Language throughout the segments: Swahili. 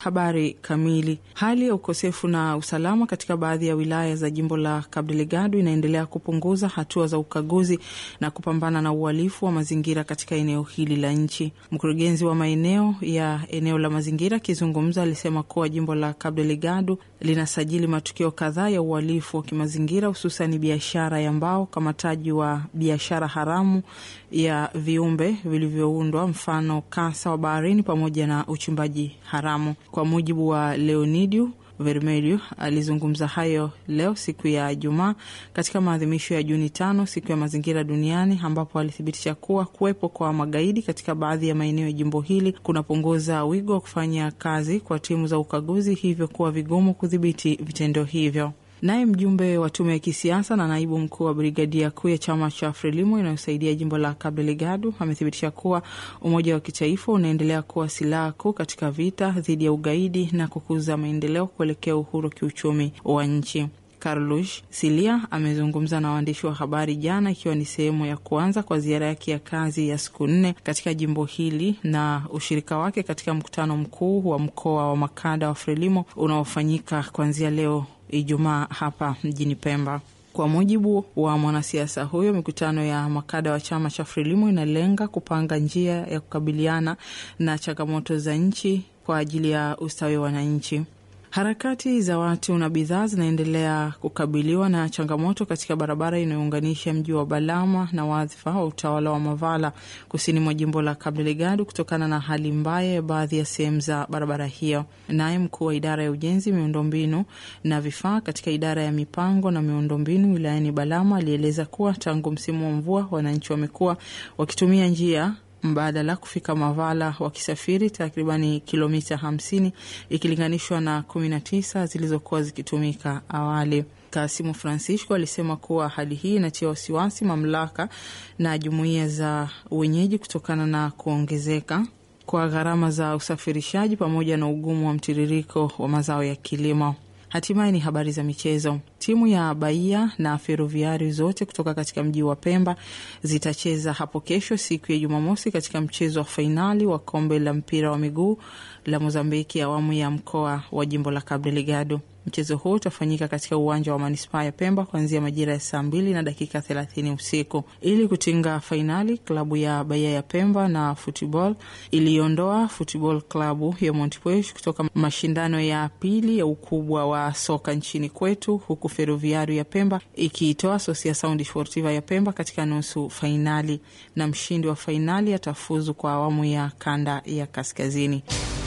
Habari kamili. Hali ya ukosefu na usalama katika baadhi ya wilaya za jimbo la Cabo Delgado inaendelea kupunguza hatua za ukaguzi na kupambana na uhalifu wa mazingira katika eneo hili la nchi. Mkurugenzi wa maeneo ya eneo la mazingira akizungumza, alisema kuwa jimbo la Cabo Delgado linasajili matukio kadhaa ya uhalifu wa kimazingira, hususani biashara ya mbao, ukamataji wa biashara haramu ya viumbe vilivyoundwa, mfano kasa wa baharini, pamoja na uchimbaji haramu. Kwa mujibu wa Leonidio Vermelho alizungumza hayo leo siku ya Ijumaa katika maadhimisho ya Juni tano, siku ya mazingira duniani, ambapo alithibitisha kuwa kuwepo kwa magaidi katika baadhi ya maeneo ya jimbo hili kunapunguza wigo wa kufanya kazi kwa timu za ukaguzi, hivyo kuwa vigumu kudhibiti vitendo hivyo. Naye mjumbe wa tume ya kisiasa na naibu mkuu wa brigadia kuu ya chama cha Frelimo inayosaidia jimbo la Cabo Delgado amethibitisha kuwa umoja wa kitaifa unaendelea kuwa silaha kuu katika vita dhidi ya ugaidi na kukuza maendeleo kuelekea uhuru kiuchumi wa nchi. Carlos Silia amezungumza na waandishi wa habari jana, ikiwa ni sehemu ya kuanza kwa ziara yake ya kazi ya siku nne katika jimbo hili na ushirika wake katika mkutano mkuu wa mkoa wa makada wa Frelimo unaofanyika kuanzia leo Ijumaa hapa mjini Pemba. Kwa mujibu wa mwanasiasa huyo, mikutano ya makada wa chama cha Frelimo inalenga kupanga njia ya kukabiliana na changamoto za nchi kwa ajili ya ustawi wa wananchi. Harakati za watu na bidhaa zinaendelea kukabiliwa na changamoto katika barabara inayounganisha mji wa Balama na wadhifa wa utawala wa Mavala kusini mwa jimbo la Cabo Delgado kutokana na hali mbaya ya baadhi ya sehemu za barabara hiyo. Naye mkuu wa idara ya ujenzi, miundombinu na vifaa katika idara ya mipango na miundombinu wilayani Balama alieleza kuwa tangu msimu wa mvua wananchi wamekuwa wakitumia njia mbadala kufika Mavala wakisafiri takribani kilomita hamsini ikilinganishwa na kumi na tisa zilizokuwa zikitumika awali. Kasimu Francisco alisema kuwa hali hii inatia wasiwasi mamlaka na jumuiya za wenyeji kutokana na kuongezeka kwa gharama za usafirishaji pamoja na ugumu wa mtiririko wa mazao ya kilimo. Hatimaye ni habari za michezo. Timu ya Bahia na Feroviari zote kutoka katika mji wa Pemba zitacheza hapo kesho siku ya Jumamosi katika mchezo wa fainali wa kombe la mpira wa miguu la Mozambiki awamu ya mkoa wa jimbo la Cabo Delgado. Mchezo huo utafanyika katika uwanja wa manispaa ya Pemba kuanzia majira ya saa mbili na dakika thelathini usiku. Ili kutinga fainali, klabu ya Bahia ya Pemba na Football iliondoa Football klabu ya Montepuez kutoka mashindano ya pili ya ukubwa wa soka nchini kwetu, huku Ferroviario ya Pemba ikiitoa Associação Desportiva ya Pemba katika nusu fainali, na mshindi wa fainali atafuzu kwa awamu ya kanda ya kaskazini.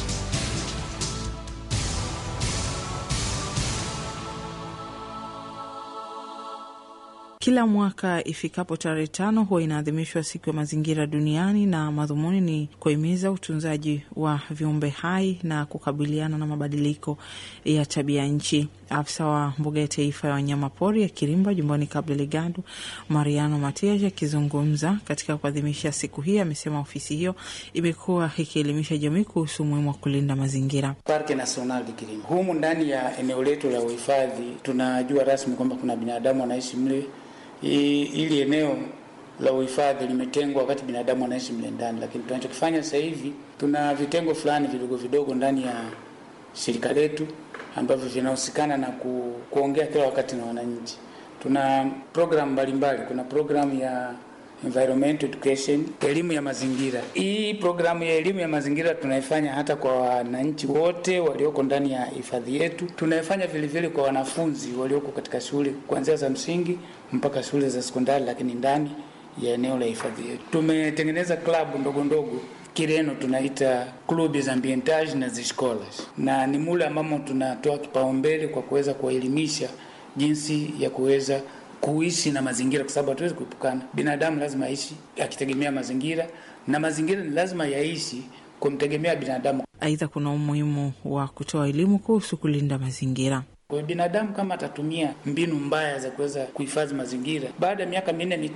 Kila mwaka ifikapo tarehe tano huwa inaadhimishwa siku ya mazingira duniani, na madhumuni ni kuhimiza utunzaji wa viumbe hai na kukabiliana na mabadiliko ya tabia nchi. Afisa wa mbuga ya taifa ya wanyama pori ya Kirimba jumbani Cabo Delgado, Mariano Matias, akizungumza katika kuadhimisha siku hii, amesema ofisi hiyo imekuwa ikielimisha jamii kuhusu umuhimu wa kulinda mazingira. Parke National de Kirimba, humu ndani ya eneo letu la uhifadhi, tunajua rasmi kwamba kuna binadamu wanaishi mle ili eneo la uhifadhi limetengwa wakati binadamu anaishi mle ndani, lakini tunachokifanya sasa hivi tuna vitengo fulani vidogo vidogo ndani ya shirika letu ambavyo vinahusikana na ku, kuongea kila wakati na wananchi. Tuna programu mbalimbali, kuna programu ya environmental education, elimu ya mazingira. Hii programu ya elimu ya mazingira tunaifanya hata kwa wananchi wote walioko ndani ya hifadhi yetu. Tunaifanya vile vile kwa wanafunzi walioko katika shule kuanzia za msingi mpaka shule za sekondari, lakini ndani ya eneo la hifadhi yetu tumetengeneza klabu ndogo ndogo Kireno tunaita club za ambientage na ziscolas, na ni mule ambamo tunatoa kipaumbele kwa kuweza kuwaelimisha jinsi ya kuweza kuishi na mazingira, kwa sababu hatuwezi kuepukana. Binadamu lazima aishi akitegemea mazingira na mazingira ni lazima yaishi kumtegemea binadamu. Aidha, kuna umuhimu wa kutoa elimu kuhusu kulinda mazingira. Kwa binadamu kama atatumia mbinu mbaya za kuweza kuhifadhi mazingira, baada ya miaka minne